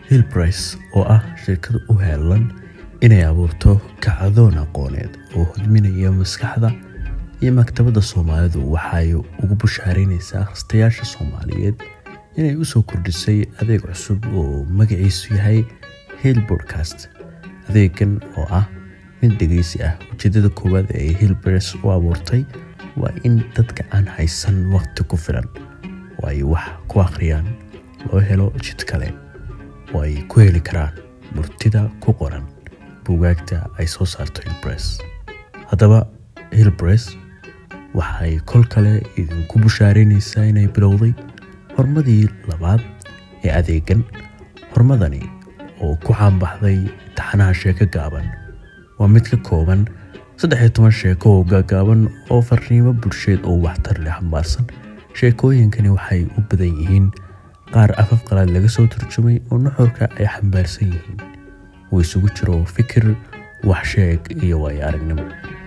hillbrice oo ah shirkad u heelan inay abuurto kacdoon aqooneed oo hodminaya maskaxda iyo maktabadda soomaalidu waxay ugu bushaaraynaysaa akhristayaasha soomaaliyeed inay usoo kordhisay adeeg cusub oo magaciisu yahay hill bodcast adeegan oo ah mid dhegeysi ah ujeedada koowaad ee hillbrice u abuurtay waa in dadka aan haysan waqti ku filan oo ay wax ku akhriyaan loo helo jid kale oo ay ku heli karaan murtida ku qoran buugaagta ay soo saarto hillbrice haddaba hillbrice waxay kol kale idinku bushaaraynaysaa inay bilowday hormadii labaad ee adeegan hormadani oo ku caanbaxday taxanaha sheeko gaaban waa mid ka kooban saddex iyo toban sheeko oo gaagaaban oo farriimo bulsheed oo waxtar leh xambaarsan sheekooyinkani waxay u badan yihiin qaar afaf qalaad laga soo turjumay oo nuxurka ay xambaarsan yihiin uu isugu jiro fikir waxsheeg iyo waayo aragnimo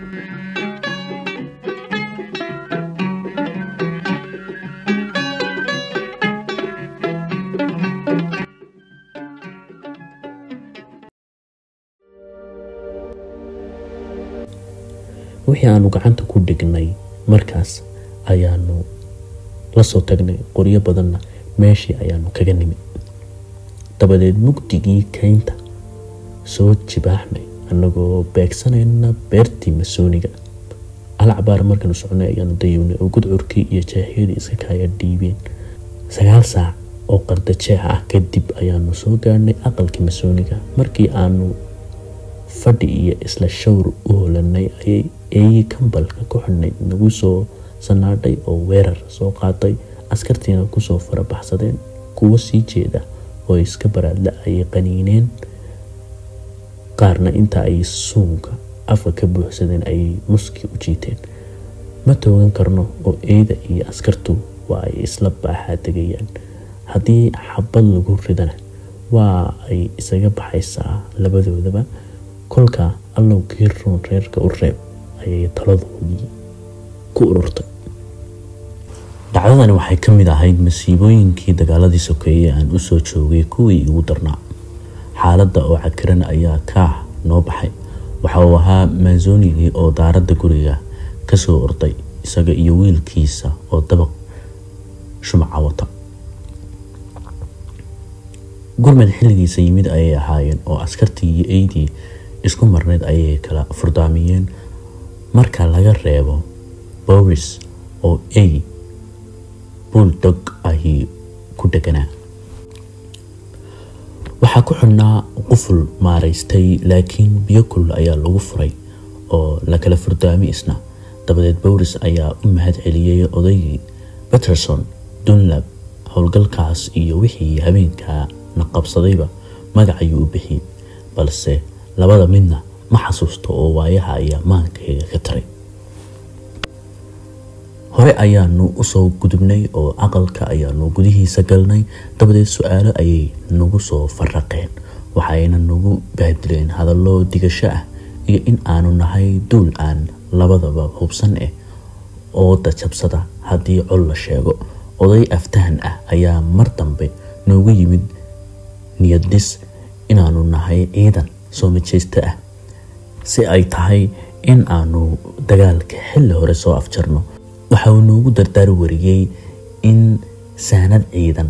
wixii aanu gacanta ku dhignay markaas ayaanu la soo tagnay qoryo badanna meeshii ayaanu kaga nimid dabadeed mugdigii keynta soo jibaaxnay annagoo beegsanayna beertii masooniga alacbaar markaanu soconay ayaanu dayiwnay oo gudcurkii iyo jeexyadii iska kaaya dhiibeen sagaal saac oo qarda jeex ah kadib ayaanu soo gaarhnay aqalkii masooniga markii aanu fadhi iyo isla shawr u holanay ayay eeyi kambalka ku xidhnay nagu soo sanaadhay oo weerar soo qaaday askartiina kusoo farabaxsadeen kuwo sii jeeda oo iska baraadla ayay qaniineen qaarna inta ay suunka afka ka buuxsadeen ayay muski u jiiteen ma toogan karno oo eeda iyo askartu waa ay isla baaxaa tegayaan haddii xabad lagu ridana waa ay isaga baxaysaa labadoodaba kolka allow kii ruun reerka u reeb ayay taladoodii ku ururtay dhacdadani waxay ka mid ahayd masiibooyinkii dagaaladii sokeeye aan usoo joogay kuwii igu darnaa xaaladda oo cakiran ayaa kaah noo baxay waxa uu ahaa maasonigii oo daaradda guriga kasoo orday isaga iyo wiilkiisa oo dabaq shumaca wata gurmad xilligiisa yimid ayay ahaayeen oo askartii iyo eydii isku marneyd ayay kala furdaamiyeen marka laga reebo boris oo ey buldog ahi ku deganaa waxaa ku xidhnaa quful maaraystay laakiin biyo kulul ayaa lagu furay oo la kala furdaami isna dabadeed boris ayaa u mahad celiyey odaygii peterson dunlab howlgalkaas iyo wixii habeenkaa na qabsadayba magac ayuu u bixiyey balse labada midna ma xasuusto oo waayaha ayaa maankayga ka taray hore ayaanu usoo gudubnay oo aqalka ayaanu gudihiisa galnay dabadeed su-aalo ayay nagu soo faraqeen waxayna nagu baadileen hadallo digasho ah iyo in aanu nahay duul aan labadaba hubsan eh oo dajabsada haddii col la sheego oday aftahan ah ayaa mar dambe noogu yimid niyaddhis inaanu nahay ciidan soo majeysto ah si ay tahay in aanu dagaalka xilli hore soo afjarno waxa uu noogu dardaar wariyey in saanad ciidan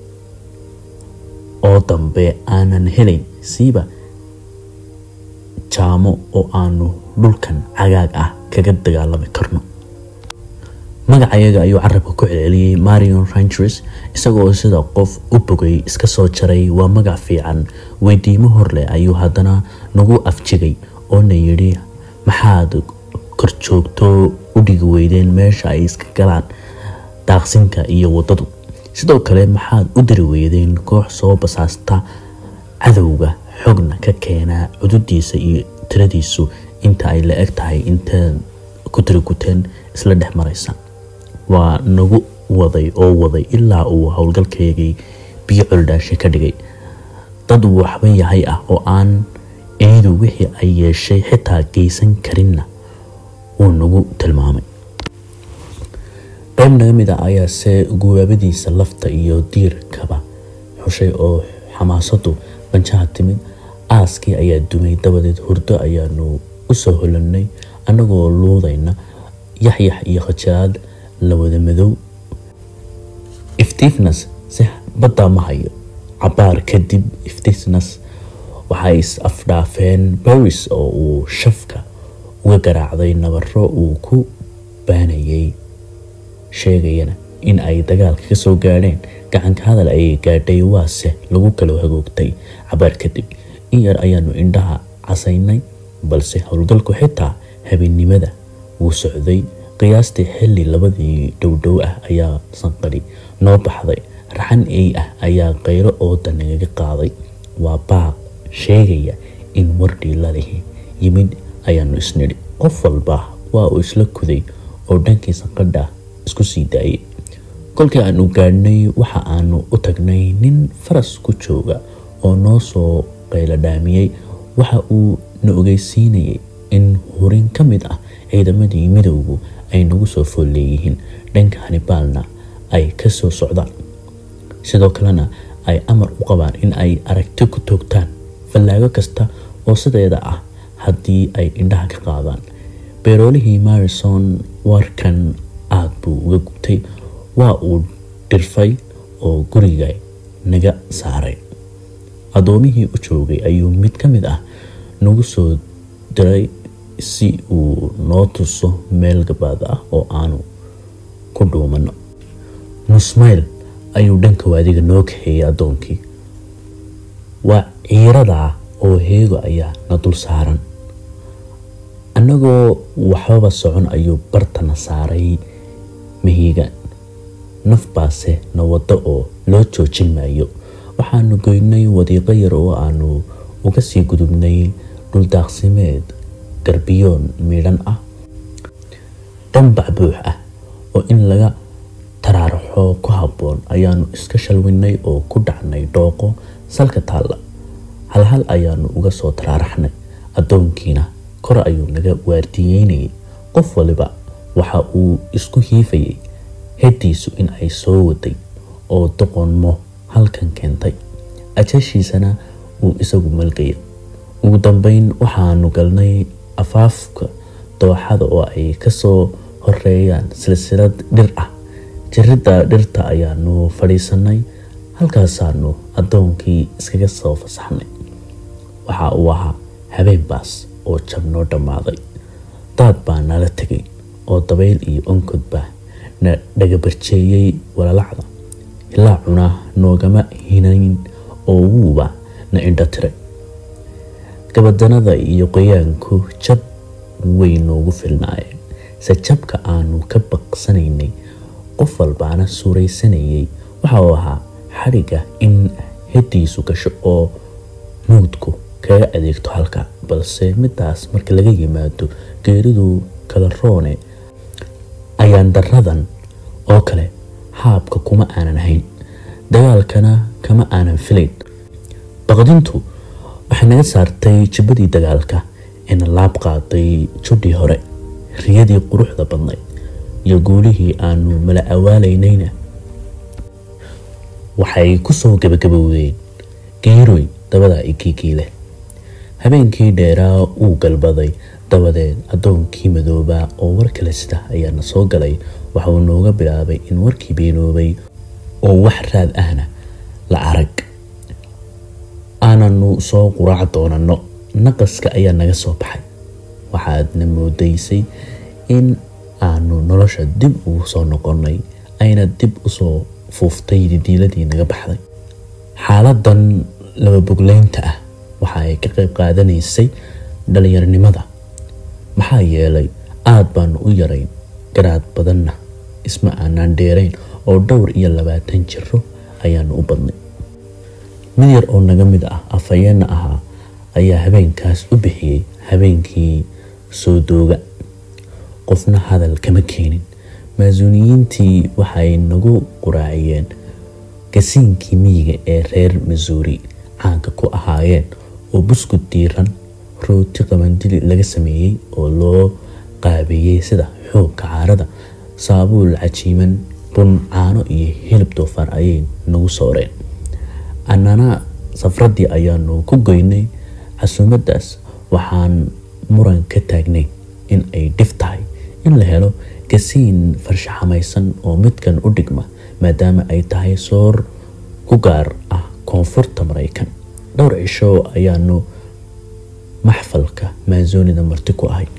oo dambe aanan helayn siiba jaamo oo aanu dhulkan cagaag ah kaga dagaalami karno magacayaga ayuu carabka ku celceliyey marion rangers isagoo sida qof u bogay iska soo jaray waa magac fiican weydiimo horleh ayuu haddana nagu afjigay oona yidhi maxaad korjoogto u dhigi weydeen meesha ay iska galaan daaqsinka iyo waddadu sidoo kale maxaad u diri weydeen koox soo basaasta cadowga xogna ka keenaa cududiisa iyo tiradiisu inta ay la eg tahay intaad ku tiriguteen isla dhex maraysa waa nagu waday oo waday ilaa uu howlgalkeygii biyo coldhaashe ka dhigay dad waxba yahay ah oo aan eedu wixii ay yeeshay xitaa geysan karinna wuu nagu tilmaamay qayb naga mid a ayaase gubaabadiisa lafta iyo diirkaba xushay oo xamaasadu banjaha timid aaskii ayaa dumay dabadeed hurdo ayaanu usoo holanay annagoo luudayna yaxyax iyo khajaraad la wada madow iftiifnas si baddaa ma hayo cabaar kadib iftiifnas waxay is afdhaafeen baris oo uu shafka uga garaacday nabaro uu ku baanayay sheegayana in ay dagaalka ka soo gaadheen gacanka hadal ayay gaadhay waase lagu kala hagoogtay cabaar kadib in yar ayaanu indhaha casaynay balse howlgalku xitaa habeennimada wuu socday qiyaastii xilli labadii dhowdhow ah ayaa sanqadhi noo baxday raxan ey ah ayaa qaylo ooda nagaga qaaday waa baaq sheegaya in wardhii lalihi yimid ayaanu isnidhi qof walba waa uu isla kuday oo dhankii sanqadha isku sii daayay kolkii aanu gaadhnay waxa aanu u tagnay nin faras ku jooga oo noo soo qaylo dhaamiyey waxa uu na ogeysiinayay in hurin ka mid ah ciidamadii midowgu ay nagu soo fool leeyihiin dhanka hanibaalna ay ka soo socdaan sidoo kalena ay amar u qabaan in ay aragti ku toogtaan fallaago kasta oo sideeda ah haddii ay indhaha ka qaadaan beeroolihii marison warkan aad buu uga gubtay waa uu dhirfay oo guriga naga saaray addoomihii u joogay ayuu mid ka mid ah nagu soo diray si uu noo tuso meel gabaad ah oo aanu ku dhuumano nusmayl ayuu dhanka waadiga noo kaxeeyay addoonkii waa ciiradaa oo heego ayaa na dul saaran annagoo waxbaba socon ayuu bartana saaray mahiiga naf baase na waddo oo loo joojin maayo waxaanu goynay wadiiqo yar oo aanu uga sii gudubnay dhuldaaqsimeed garbiyoon miidhan ah dhanbac buux ah oo in laga taraaraxo ku habboon ayaanu iska shalwinay oo ku dhacnay dhooqo salka taalla halhal ayaanu uga soo taraaraxnay addoonkiina kor ayuu naga waardiyeynayay qof waliba waxa uu isku hiifayay heddiisu in ay soo waday oo doqonmo halkan keentay ajashiisana uu isagu malgaya ugu dambeyn waxaanu galnay afaafka dooxada oo ay kasoo horeeyaan silsilad dhir ah jiridda dhirta ayaanu fadhiisanay halkaasaanu addoonkii iskaga soo fasaxnay waxa uu ahaa habeen baas oo jab noo dhammaaday daad baa nala tegay oo dabayl iyo onkod baa na dhagabarjeeyey walalacda ilaa cuna noogama hinayn oo wuuba na indho tiray gabadanada iyo qoyaanku jab way noogu filnaayeen se jabka aanu ka baqsanaynay qof walbaana suuraysanayay waxa uu ahaa xadhigga in heddiisu gasho oo mawdku kaga adeegto halka balse midaas marka laga yimaado geeridu kala roone ayaan daradan oo kale haabka kuma aanan hayn dagaalkana kama aanan filayn baqdintu waxay naga saartay jibbadii dagaalka eena laab qaaday judhii hore riyadii quruxda badnayd iyo guulihii aanu mala awaalaynayna waxay kusoo gabagabowdeen geeroy dabada ikiikii leh habeenkii dheeraa uu galbaday dabadeed addoonkii madoobaa oo war kale sida ayaana soo galay waxauu nooga bilaabay in warkii beenoobay oo wax raad ahna la arag aananu soo quraac doonano naqaska ayaa naga soo baxay waxaadna moodaysay in aanu nolosha dib ugu soo noqonay ayna dib usoo fuuftay didiiladii naga baxday xaaladan laba bogleynta ah waxa ay ka qayb qaadanaysay dhalinyaronimada maxaa yeelay aada baanu u yarayn garaad badanna isma aanaan dheerayn oo dhowr iyo labaatan jiro ayaanu u badnay mid yar oo naga mid ah afhayeenna ahaa ayaa habeenkaas u bixiyey habeenkii soo dooga qofna hadal kama keenin maasuuniyiintii waxay nagu quraaciyeen gasiinkii miyiga ee reer masuuri caanka ku ahaayeen oo buskud diiran rooti qabandili laga sameeyey oo loo qaabeeyey sida xoogka caarada saabuul cajiiman bun caano iyo hilib doofaar ayay nagu sooreen annana safraddii ayaanu ku goynay casuumaddaas waxaan muran ka taagnay in ay dhif tahay in la helo gasiin farshaxamaysan oo midkan u dhigma maadaama ay tahay soor ku gaar ah koonfurta maraykan dhowr cisho ayaanu maxfalka maazonida marti ku ahay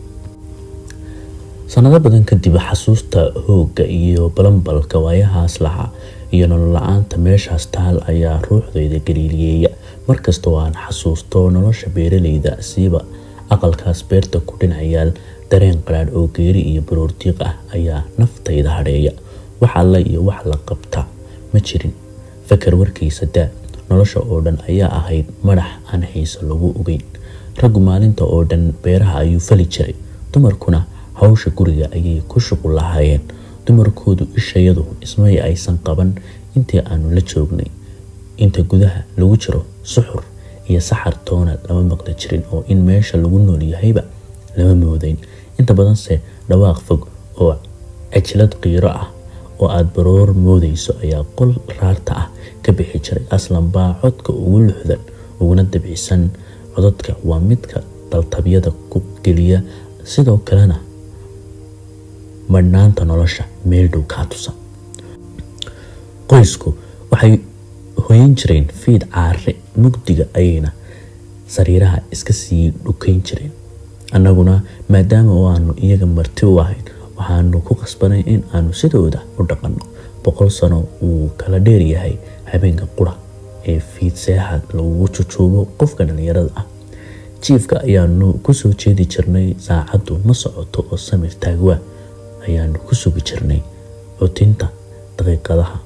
sanado badan kadib xasuusta hoogga iyo balambalka waayahaas lahaa iyo nolol la-aanta meeshaas taal ayaa ruuxdayda galiiliyeeya markastoo aan xasuusto nolosha beeraleyda siiba aqalkaas beerta ku dhinacayaal dareen qaraadh oo geeri iyo baroordiiq ah ayaa naftayda hadheeya wax alla iyo wax la qabta ma jirin fakar warkiisa daa nolosha oo dhan ayaa ahayd madax aan xiiso lagu ogeyn raggu maalinta oo dhan beeraha ayuu fali jiray dumarkuna hawsha guriga ayay ku shuqul lahaayeen dumarkoodu ishayadu ismay aysan qaban intii aanu la joognay inta gudaha lagu jiro suxur iyo saxar toona lama maqli jirin oo in meesha lagu nool yahayba lama moodayn inta badanse dhawaaq fog oo cajlad qiiro ah oo aada baroor moodayso ayaa qol raarta ah ka bixi jiray aslan baa codka ugu luxdan uguna dabcisan codadka waa midka daltabyada ku geliya sidoo kalena madhnaanta nolosha meel dhow kaa tusa qoysku waxay hoyan jireen fiid caare mugdiga ayayna sariiraha iska sii dhukayn jireen annaguna maadaama oo aanu iyaga marti u ahayn waxaanu ku qasbanay in aanu sidooda u dhaqanno boqol sano uu kala dheer yahay habeenka qura ee fiid seexad lagugu jujuubo qofka dhallinyarada ah jiifka ayaanu kusoo jeedi jirnay saacaddu ma socoto oo samir taagwaa ayaanu ku sugi jirnay cutinta daqiiqadaha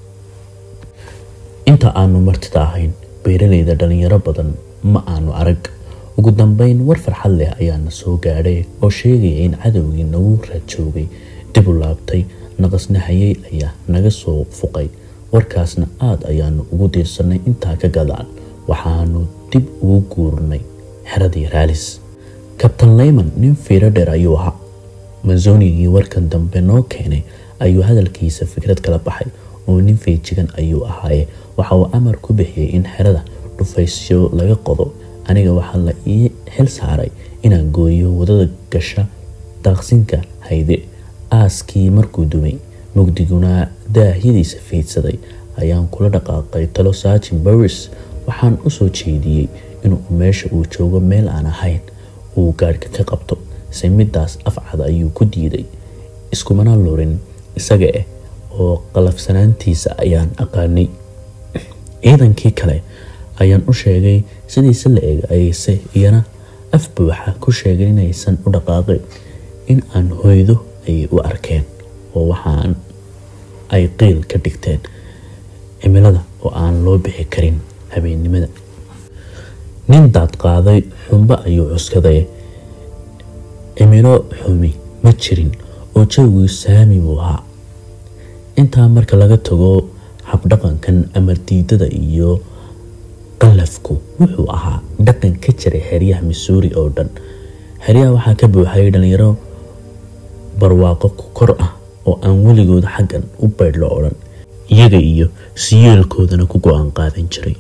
inta aanu martida ahayn beeraleyda dhalinyaro badan ma aanu arag ugu dambeyn war farxad leh ayaana soo gaadhay oo sheegaya in cadowgii nagu raadjoogay dib u laabtay naqasnahayey ayaa naga soo fuqay warkaasna aada ayaanu ugu diirsanay intaa ka gadaan waxaanu dib ugu guurnay xeradii raalis kabtan leyman nin fiiro dheer ayuu ahaa manzonigii warkan dambe noo keenay ayuu hadalkiisa fikrad kala baxay oo nin feejigan ayuu ahaaye waxa uu amar ku bixiyey in xerada dhufaysyo laga qodo aniga waxaa la ii xil saaray inaan gooyo wadada gasha daaqsinka hayde aaskii markuu dumay mugdiguna daahyadiisa fiidsaday ayaan kula dhaqaaqay talo saajin baris waxaan usoo jeediyey inuu meesha uu joogo meel aan ahayn uu gaadhka ka qabto se midaas afcad ayuu ku diiday iskumana lurin isaga ah oo qalafsanaantiisa ayaan aqaanay ciidankii kale ayaan u sheegay sidiise la eg ayse iyana af buuxa ku sheegay inaysan u dhaqaaqin in aan hoydo ayay u arkeen oo waxaan ay qiil ka dhigteen cimilada oo aan loo bixi karin habeennimada nin daad qaaday xumbo ayuu cuskaday cimilo xumi ma jirin oo jawgii saami buu ahaa intaa marka laga tago habdhaqankan amar diidada iyo qalafku wuxuu ahaa dhaqan ka jiray xeryaha missouri oo dhan xeryaha waxaa ka buuxay dhalinyaro barwaaqo ku kor ah oo aan weligood xaggan u baydhlo odhan iyaga iyo siyeelkoodana ku go-aan qaadan jiray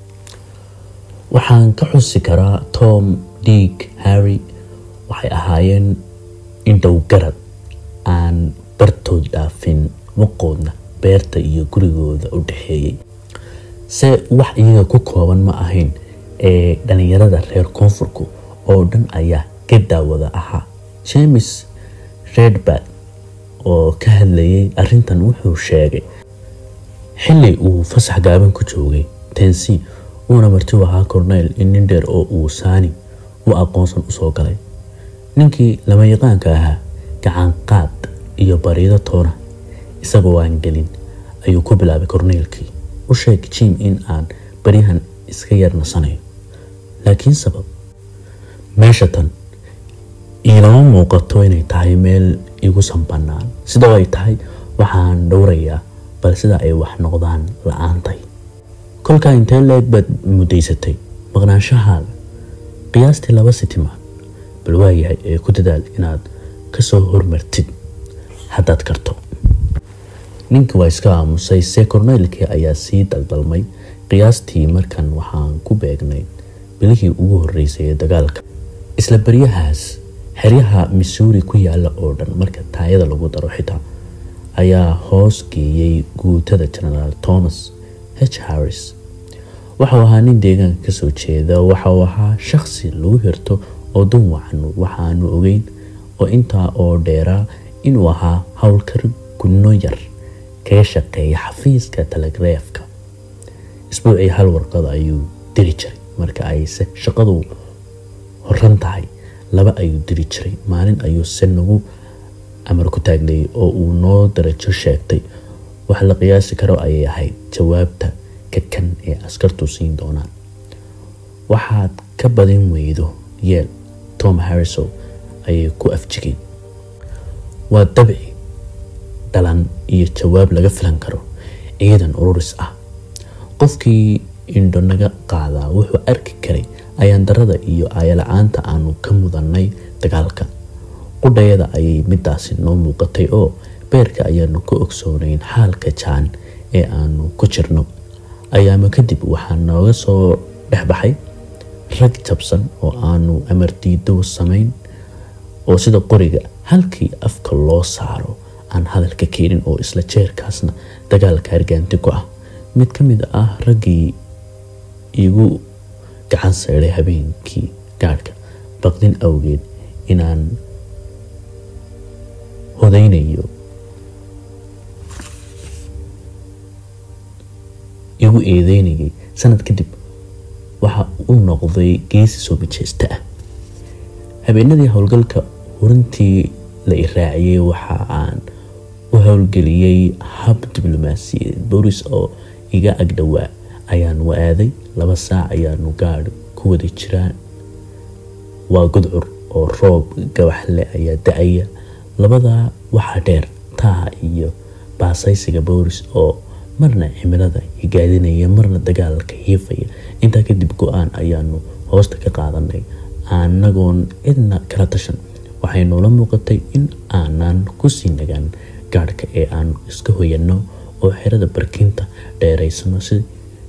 waxaan ka xusi karaa tom diig harry waxay ahaayeen indhow garad aan bartood dhaafin waqoodna beerta iyo gurigooda u dhexeeyey se wax iyaga ku kooban ma ahayn ee dhalinyarada reer koonfurku oo dhan ayaa ka daawada ahaa james redbad oo ka hadlayay arintan wuxuu sheegay xili uu fasax gaaban ku joogay tensi uuna marti u ahaa corneyl in nin dheer oo uu saani u aqoonsan usoo galay ninkii lama yaqaanka ahaa gacanqaad iyo bariido toona isagoo aan gelin ayuu ku bilaabay corneylkii u sheeg jim in aan baryahan iska yar nasanayo laakiin sabab meesha tan iilama muuqato inay tahay meel igu sanbanaan sidoo ay tahay waxaan dhowrayaa bal sida ay wax noqdaan la-aantay kolkaa intee leeg baad muddaysatay maqnaanshahaaga qiyaastii laba sitimaan bal waayahay ee ku dadaal inaad kasoo hormartid haddaad karto ninkii waa iska aamusay see korneylkii ayaa sii daldalmay qiyaastii markan waxaan ku beegnay bilihii ugu horreysay ee dagaalka isla baryahaas xeryaha missouri ku yaala oo dhan marka taayada lagu daro xitaa ayaa hoos geeyey guutada genaraal thomas h harris waxau ahaa nin deegaanka kasoo jeeda waxau ahaa shaqsi lagu hirto oo dun wacan waxaanu ogeyn oo intaa oo dheeraa inuu ahaa howlkar gunno yar kaga shaqeeya xafiiska telegrafka isbuucii hal warqad ayuu diri jiray marka ayse shaqadu horan tahay laba ayuu diri jiray maalin ayuu se nagu amar ku taagnayay oo uu noo darajo sheegtay wax la qiyaasi karo ayay ahayd jawaabta kakan ee askartu siin doonaan waxaad ka badin weydo yeel tom harrisow ayay ku afjigeen waa dabci dhalan iyo jawaab laga filan karo ciidan ururis ah qofkii indho naga qaadaa wuxuu arki karay ayaandarada iyo aayala-aanta aanu ka mudannay dagaalka qudhayada ayay midaasi noo muuqatay oo beerka ayaanu ka ogsoonayn xaalka jaan ee aanu ku jirno ayaama kadib waxaa nooga soo dhexbaxay rag jabsan oo aanu amardiido samayn oo sida qoriga halkii afka loo saaro aan hadalka keenin oo isla jeerkaasna dagaalka hargaanti ku ah mid ka mid ah raggii igu gacan sayday habeenkii gaadhka baqdin awgeed inaan hodaynayo igu eedeynayay sanad kadib waxa u noqday geesi soo majeesta ah habeenadii howlgalka hurintii la iraaciyey waxa aan u howlgeliyey hab diblomaasiyadeed boris oo iga agdhowaa ayaanu aaday laba saac ayaanu gaadh ku wada jiraan waa gudcur oo roob gabaxle ayaa da-aya labadaa waxaa dheer taaha iyo baasaysiga booris oo marna cimilada higaadinaya marna dagaalka hiifaya intaa kadib go-aan ayaanu hoosta ka qaadanay anagoon cidna kala tashan waxay noola muuqatay in aanan kusii nagaan gaadhka ee aanu iska hoyano oo xerada barkinta dheeraysano si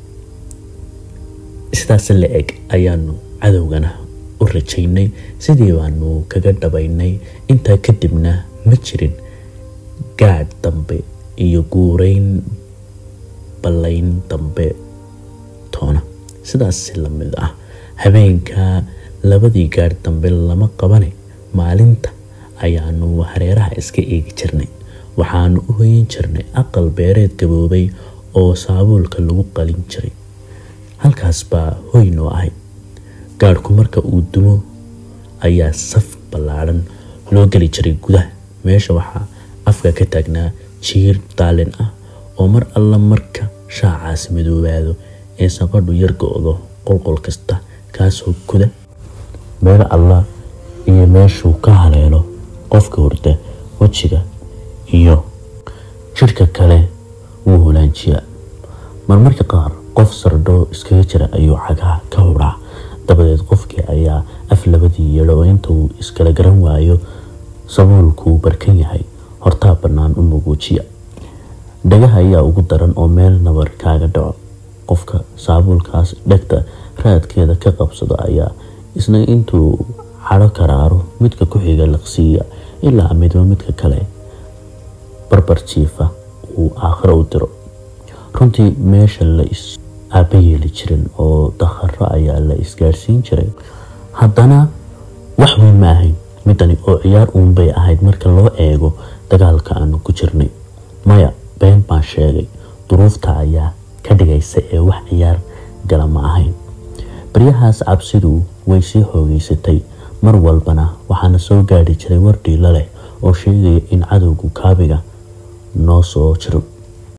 sidaas la eg ayaanu cadowgana u rajaynay sidii baanu kaga dhabaynay intaa kadibna ma jirin gaadh dambe iyo guureyn ballayn dambe toona sidaas lamid ah habeenka labadii gaadh dambe lama qabane maalinta ayaanu hareeraha iska eegi jirnay waxaanu u hoyan jirnay aqal beereed gaboobay oo saabuulka lagu qalin jiray halkaas baa hoy noo ahay gaadhku marka uu dumo ayaa saf ballaadhan loo geli jiray gudaha meesha waxaa afka ka taagnaa jiir daalin ah oo mar alla marka shaacaas madoobaado ee saqadhu yar go-do qolqol kasta kaasoo guda meel alla iyo meeshuu ka haleelo qofka hurda wejiga iyo jidhka kale wuu hulaanjiyaa marmarka qaar qof sardho iskaga jira ayuu cagaha ka hudhaa dabadeed qofkii ayaa af labadii yeedho oo inta uu iskala garan waayo sabuulkuu barkan yahay hortaa bannaan u muguujiya dhagaha ayaa ugu daran oo meel nabar kaaga dhaco qofka saabuulkaas dhegta raadkeeda ka qabsado ayaa isna intuu cadho karaaro midka ku xiga liqsiiya ilaa midba midka kale barbar jiifa uu aakhiro u diro runtii meesha la is aaba yeeli jirin oo dakharo ayaa la isgaadhsiin jiray haddana wax weyn ma ahayn midani oo ciyaar uunbay ahayd marka loo eego dagaalka aanu ku jirnay maya been baan sheegay duruufta ayaa ka dhigaysa ee wax ciyaar gala ma ahayn baryahaas cabsidu way sii xoogeysatay mar walbana waxaana soo gaadhi jiray war dhiilo leh oo sheegaya in cadowgu kaabiga noo soo jiro